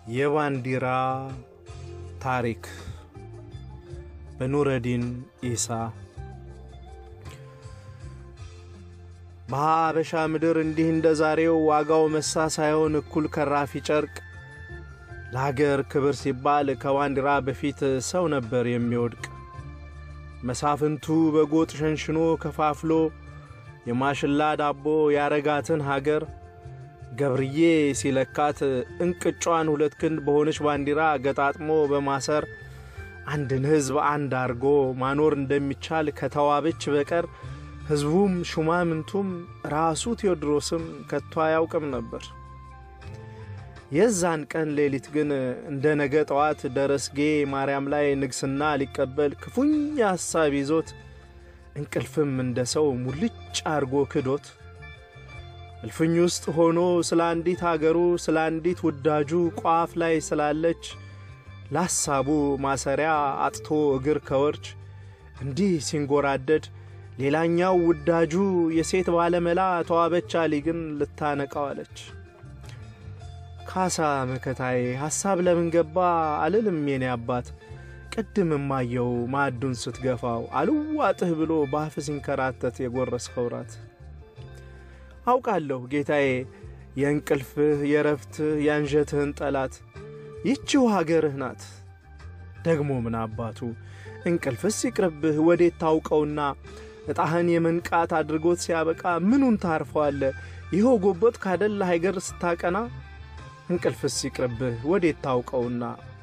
የባንዲራ ታሪክ በኑረዲን ኢሳ። በሀበሻ ምድር እንዲህ እንደ ዛሬው ዋጋው መሳ ሳይሆን እኩል ከራፊ ጨርቅ ለሀገር ክብር ሲባል ከባንዲራ በፊት ሰው ነበር የሚወድቅ። መሳፍንቱ በጎጥ ሸንሽኖ ከፋፍሎ የማሽላ ዳቦ ያረጋትን ሀገር ገብርዬ ሲለካት እንቅጯን ሁለት ክንድ በሆነች ባንዲራ ገጣጥሞ በማሰር አንድን ሕዝብ አንድ አርጎ ማኖር እንደሚቻል ከተዋበች በቀር ሕዝቡም ሹማምንቱም ራሱ ቴዎድሮስም ከቶ አያውቅም ነበር። የዛን ቀን ሌሊት ግን እንደ ነገ ጠዋት ደረስጌ ማርያም ላይ ንግስና ሊቀበል ክፉኛ ሐሳብ ይዞት እንቅልፍም እንደ ሰው ሙልጭ አርጎ ክዶት እልፍኝ ውስጥ ሆኖ ስለ አንዲት አገሩ ስለ አንዲት ውዳጁ ቋፍ ላይ ስላለች ለሐሳቡ ማሰሪያ አጥቶ እግር ከወርች እንዲህ ሲንጎራደድ ሌላኛው ውዳጁ የሴት ባለመላ ተዋበች አሊ ግን ልታነቃዋለች። ካሳ መከታዬ ሐሳብ ለምን ገባ አልልም የኔ አባት ቅድም ማየው ማዕዱን ስትገፋው አልዋጥህ ብሎ ባፍ ሲንከራተት የጎረስከው ራት አውቃለሁ ጌታዬ የእንቅልፍህ የረፍትህ የአንጀትህን ጠላት ይቺው ሀገርህ ናት። ደግሞ ምን አባቱ እንቅልፍስ ይቅርብህ ወዴት ታውቀውና ዕጣህን የመንቃት አድርጎት ሲያበቃ ምኑን ታርፈዋለ? ይኸው ጎቦት ካደላ ሀገር ስታቀና እንቅልፍስ ይቅርብህ ወዴት ታውቀውና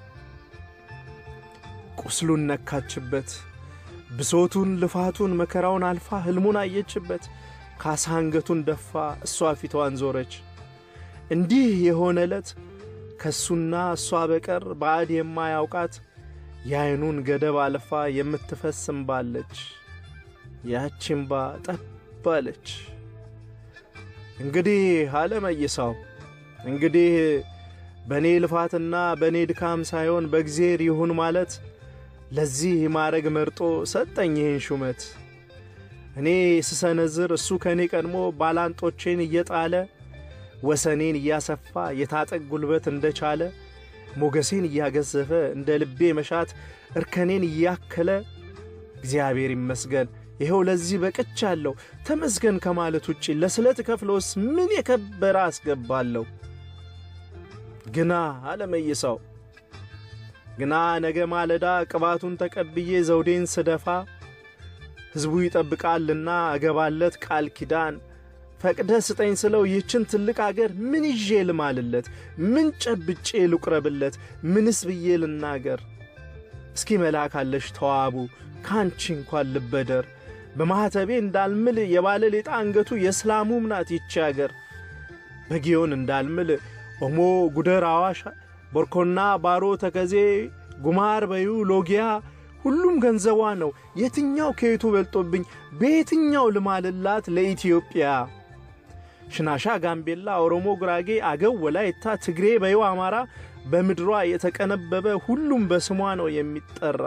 ቁስሉን ነካችበት ብሶቱን ልፋቱን መከራውን አልፋ ሕልሙን አየችበት። ካሳ አንገቱን ደፋ፣ እሷ ፊቷን ዞረች። እንዲህ የሆነ ዕለት ከእሱና እሷ በቀር ባዕድ የማያውቃት የዐይኑን ገደብ አልፋ የምትፈስ እምባለች። ያቺ እምባ ጠባለች። እንግዲህ አለመይሳው እንግዲህ በእኔ ልፋትና በእኔ ድካም ሳይሆን በእግዜር ይሁን ማለት ለዚህ ማዕረግ መርጦ ሰጠኝ ይህን ሹመት። እኔ ስሰነዝር እሱ ከእኔ ቀድሞ ባላንጦቼን እየጣለ ወሰኔን እያሰፋ የታጠቅ ጉልበት እንደቻለ ሞገሴን እያገዘፈ እንደ ልቤ መሻት እርከኔን እያከለ እግዚአብሔር ይመስገን ይኸው ለዚህ በቅቻለሁ። ተመስገን ከማለት ውጪ ለስለት ከፍሎስ ምን የከበረ አስገባለሁ? ግና አለመይሳው ግና ነገ ማለዳ ቅባቱን ተቀብዬ ዘውዴን ስደፋ ሕዝቡ ይጠብቃልና እገባለት ቃል ኪዳን ፈቅደ ስጠኝ ስለው ይህችን ትልቅ አገር ምን ይዤ ልማልለት? ምን ጨብጬ ልቁረብለት? ምንስ ብዬ ልናገር? እስኪ መላካለሽ ተዋቡ ካንቺ እንኳን ልበደር በማኅተቤ እንዳልምል የባለ ሌጣ አንገቱ የእስላሙም ናት ይቺ አገር በጊዮን እንዳልምል ኦሞ፣ ጉደር፣ አዋሽ፣ ቦርኮና፣ ባሮ፣ ተከዜ፣ ጉማር፣ በዩ፣ ሎጊያ ሁሉም ገንዘቧ ነው። የትኛው ከየቱ በልጦብኝ በየትኛው ልማልላት ለኢትዮጵያ? ሽናሻ፣ ጋምቤላ፣ ኦሮሞ፣ ጉራጌ፣ አገው፣ ወላይታ፣ ትግሬ፣ በዩ፣ አማራ በምድሯ የተቀነበበ ሁሉም በስሟ ነው የሚጠራ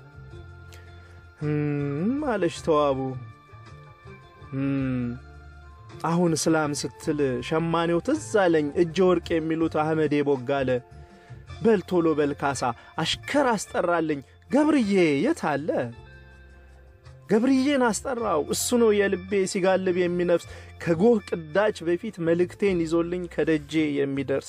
አለች ተዋቡ። አሁን እስላም ስትል ሸማኔው ትዝ አለኝ እጀ ወርቅ የሚሉት አህመዴ ቦጋለ። በል ቶሎ በል ካሳ አሽከር አስጠራልኝ። ገብርዬ የት አለ? ገብርዬን አስጠራው። እሱ ነው የልቤ ሲጋልብ የሚነፍስ ከጎህ ቅዳች በፊት መልእክቴን ይዞልኝ ከደጄ የሚደርስ።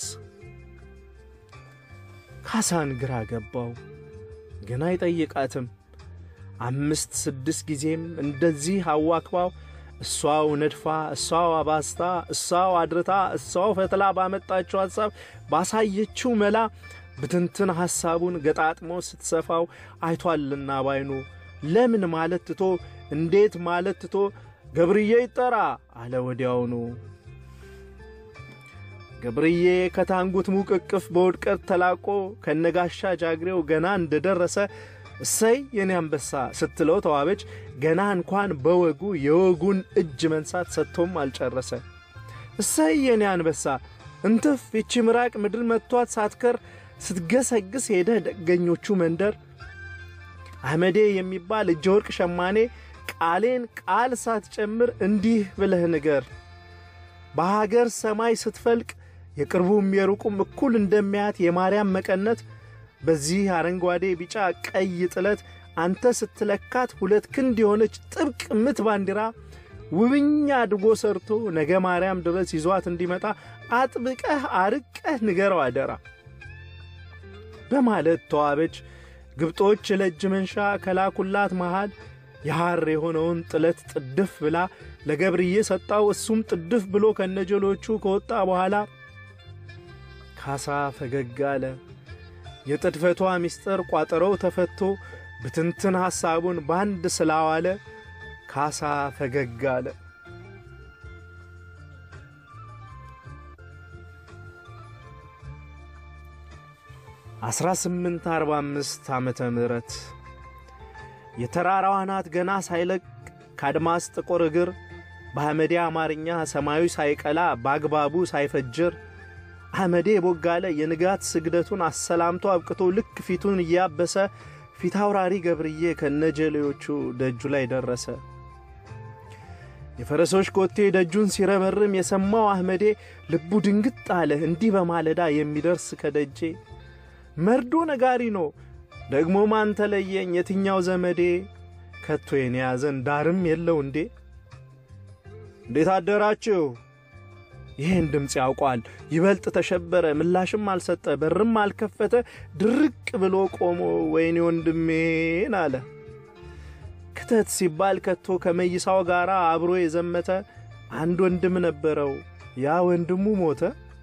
ካሳን ግራ ገባው፣ ግን አይጠይቃትም። አምስት ስድስት ጊዜም እንደዚህ አዋክባው እሷው ነድፋ እሷው አባስታ እሷው አድርታ እሷው ፈትላ ባመጣችው ሐሳብ ባሳየችው መላ ብትንትን ሐሳቡን ገጣጥሞ ስትሰፋው አይቷልና ባይኑ ለምን ማለት ትቶ እንዴት ማለት ትቶ ገብርዬ ይጠራ አለ ወዲያውኑ። ገብርዬ ከታንጉት ሙቅቅፍ በውድቀት ተላቆ ከነጋሻ ጃግሬው ገና እንደደረሰ እሰይ የኔ አንበሳ ስትለው ተዋበች። ገና እንኳን በወጉ የወጉን እጅ መንሳት ሰጥቶም አልጨረሰ። እሰይ የኔ አንበሳ እንትፍ ይቺ ምራቅ ምድር መጥቷት ሳትከር ስትገሰግስ ሄደ ደገኞቹ መንደር አህመዴ የሚባል እጀ ወርቅ ሸማኔ ቃሌን ቃል ሳትጨምር እንዲህ ብለህ ንገር በሀገር ሰማይ ስትፈልቅ የቅርቡም የሩቁም እኩል እንደሚያያት የማርያም መቀነት በዚህ አረንጓዴ፣ ቢጫ፣ ቀይ ጥለት አንተ ስትለካት ሁለት ክንድ የሆነች ጥብቅ ምት ባንዲራ ውብኛ አድርጎ ሰርቶ ነገ ማርያም ድረስ ይዟት እንዲመጣ አጥብቀህ አርቀህ ንገረው አደራ በማለት ተዋበች። ግብጦች ለእጅ መንሻ ከላኩላት መሃል የሐር የሆነውን ጥለት ጥድፍ ብላ ለገብርዬ ሰጣው። እሱም ጥድፍ ብሎ ከነጀሎቹ ከወጣ በኋላ ካሳ ፈገግ አለ። የጥድፈቷ ምስጢር ቋጠሮው ተፈቶ ብትንትን ሐሳቡን በአንድ ስላዋለ ካሳ ፈገግ አለ። አስራ ስምንት አርባ አምስት ዓመተ ምህረት የተራራዋ አናት ገና ሳይለቅ ከአድማስ ጥቁር እግር በአህመዴ አማርኛ ሰማዩ ሳይቀላ በአግባቡ ሳይፈጅር አህመዴ ቦጋለ የንጋት ስግደቱን አሰላምቶ አብቅቶ ልክ ፊቱን እያበሰ ፊት አውራሪ ገብርዬ ከነጀሌዎቹ ደጁ ላይ ደረሰ። የፈረሶች ኮቴ ደጁን ሲረመርም የሰማው አህመዴ ልቡ ድንግጥ አለ። እንዲህ በማለዳ የሚደርስ ከደጄ መርዶ ነጋሪ ነው ደግሞ ማን ተለየኝ የትኛው ዘመዴ ከቶ የኔ ያዘን ዳርም የለው እንዴ? እንዴት አደራችሁ? ይህን ድምፅ ያውቋል። ይበልጥ ተሸበረ። ምላሽም አልሰጠ፣ በርም አልከፈተ። ድርቅ ብሎ ቆሞ ወይኔ ወንድሜን አለ። ክተት ሲባል ከቶ ከመይሳው ጋር አብሮ የዘመተ አንድ ወንድም ነበረው። ያ ወንድሙ ሞተ።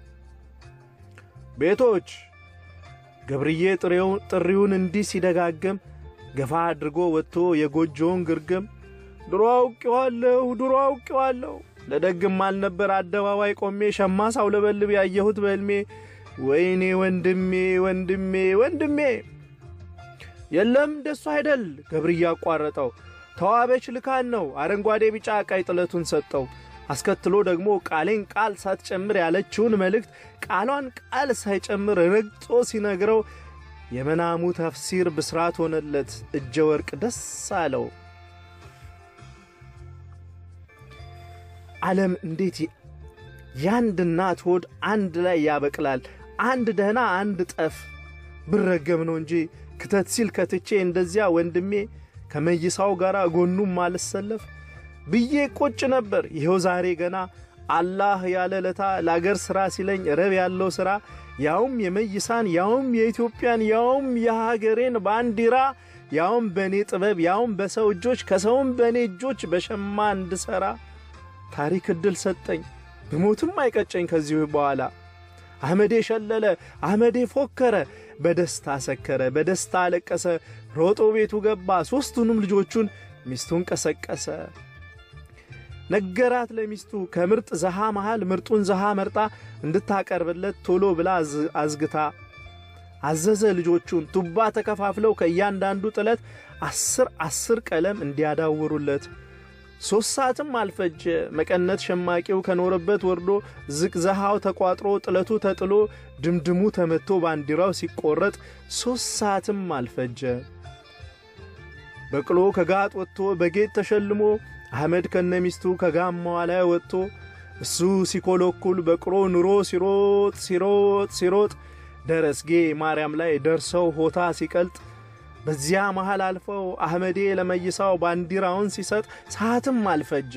ቤቶች ገብርዬ ጥሪውን እንዲህ ሲደጋግም ገፋ አድርጎ ወጥቶ የጎጆውን ግርግም ድሮ አውቄዋለሁ፣ ድሮ አውቄዋለሁ ለደግም አልነበር አደባባይ ቆሜ ሸማ ሳውለበልብ ያየሁት በሕልሜ ወይኔ ወንድሜ ወንድሜ ወንድሜ። የለም ደሱ አይደል ገብርዬ አቋረጠው። ተዋበች ልካን ነው አረንጓዴ ቢጫ ቀይ ጥለቱን ሰጠው። አስከትሎ ደግሞ ቃሌን ቃል ሳትጨምር ያለችውን መልእክት ቃሏን ቃል ሳይጨምር ረግጦ ሲነግረው የመናሙ ተፍሲር ብስራት ሆነለት። እጀ ወርቅ ደስ አለው። ዓለም እንዴት የአንድ እናት ሆድ አንድ ላይ ያበቅላል። አንድ ደህና አንድ ጠፍ ብረገም ነው እንጂ ክተት ሲል ከትቼ እንደዚያ ወንድሜ ከመይሳው ጋር ጎኑም አልሰለፍ ብዬ ቁጭ ነበር። ይኸው ዛሬ ገና አላህ ያለ ለታ ለአገር ሥራ ሲለኝ ረብ ያለው ሥራ ያውም የመይሳን ያውም የኢትዮጵያን ያውም የሀገሬን ባንዲራ ያውም በእኔ ጥበብ ያውም በሰው እጆች ከሰውም በእኔ እጆች በሸማ እንድሠራ ታሪክ ዕድል ሰጠኝ። ብሞትም አይቀጨኝ ከዚሁ በኋላ። አህመዴ ሸለለ፣ አህመዴ ፎከረ፣ በደስታ ሰከረ፣ በደስታ አለቀሰ። ሮጦ ቤቱ ገባ፣ ሦስቱንም ልጆቹን ሚስቱን ቀሰቀሰ። ነገራት ለሚስቱ ከምርጥ ዘሃ መሃል ምርጡን ዘሃ መርጣ እንድታቀርብለት ቶሎ ብላ አዝግታ አዘዘ። ልጆቹን ቱባ ተከፋፍለው ከእያንዳንዱ ጥለት አስር አስር ቀለም እንዲያዳውሩለት ሦስት ሰዓትም አልፈጀ። መቀነት ሸማቂው ከኖረበት ወርዶ ዝቅዘሃው ተቋጥሮ ጥለቱ ተጥሎ ድምድሙ ተመቶ ባንዲራው ሲቆረጥ ሦስት ሰዓትም አልፈጀ። በቅሎ ከጋጥ ወጥቶ በጌጥ ተሸልሞ አህመድ ከነሚስቱ ከጋማዋ ላይ ወጥቶ እሱ ሲኮለኩል በቅሎ ኑሮ ሲሮጥ ሲሮጥ ሲሮጥ ደረስጌ ማርያም ላይ ደርሰው ሆታ ሲቀልጥ በዚያ መሃል አልፈው አህመዴ ለመይሳው ባንዲራውን ሲሰጥ ሰዓትም አልፈጀ።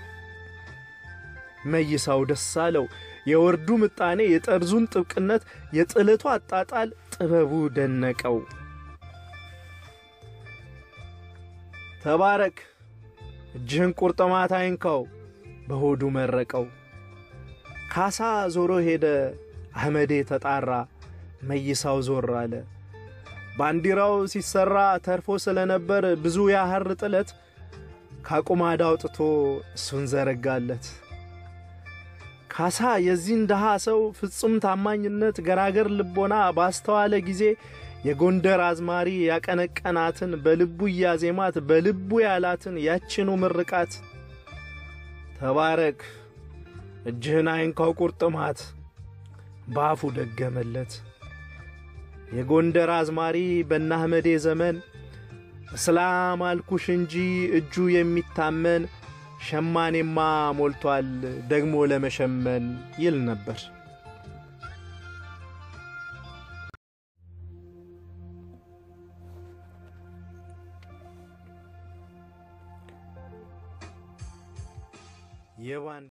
መይሳው ደስ አለው። የወርዱ ምጣኔ፣ የጠርዙን ጥብቅነት፣ የጥለቱ አጣጣል ጥበቡ ደነቀው። ተባረክ እጅህን ቁርጥማት አይንካው በሆዱ መረቀው። ካሳ ዞሮ ሄደ። አህመዴ ተጣራ። መይሳው ዞር አለ። ባንዲራው ሲሰራ ተርፎ ስለነበር ብዙ ያህር ጥለት ካቁማዳ አውጥቶ እሱን ዘረጋለት። ካሳ የዚህን ድሃ ሰው ፍጹም ታማኝነት ገራገር ልቦና ባስተዋለ ጊዜ የጎንደር አዝማሪ ያቀነቀናትን በልቡ እያዜማት በልቡ ያላትን ያችኑ ምርቃት ተባረክ እጅህን አይንካው ቁርጥማት በአፉ ደገመለት። የጎንደር አዝማሪ በናህመዴ ዘመን እስላም አልኩሽ እንጂ እጁ የሚታመን ሸማኔማ ሞልቷል ደግሞ ለመሸመን ይል ነበር። የባን